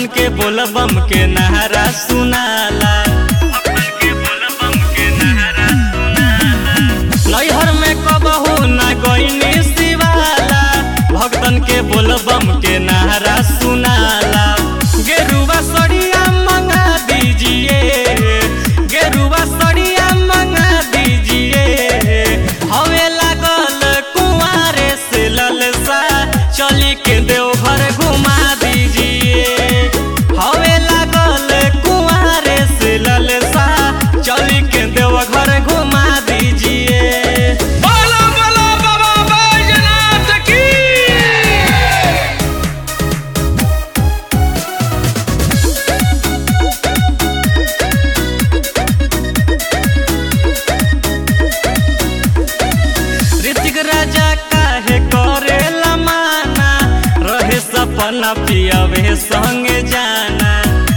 के बोल बम के नहरा सुनाला नैहर में कबहू न गईनी शिवाला भक्तन के बोल बम के नहरा सुनाला गेरुआ सड़िया मंगा दीजिए गेरुआ सड़िया मंगा दीजिए हवे लागल कुंवारे से ललसा चली के देवघर घुमा दीजिए हवे लागल कुंवारे से ललसा चली के देवघर घुमा दीजिए बोलो बोलो बाबा बैजनाथ की ऋतिक राजा काहे करेला माना रहे सपना पियावे संगे जाना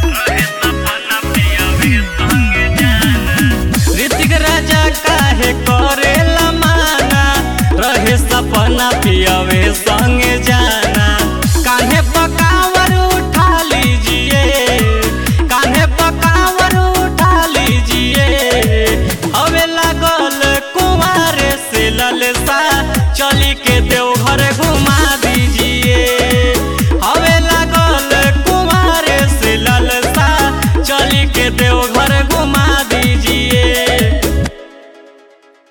ऋतिक राजा काहे करेला माना रहे सपना पियावे संगे जाना कान्हे पकावर उठा लीजिए कान्हे पकावर उठा लीजिए हवे लागल कुंवारे से ललसा चली के देवघर घुमा दीजिए हवे लागल कुंवारे से ललसा चली के देवघर घुमा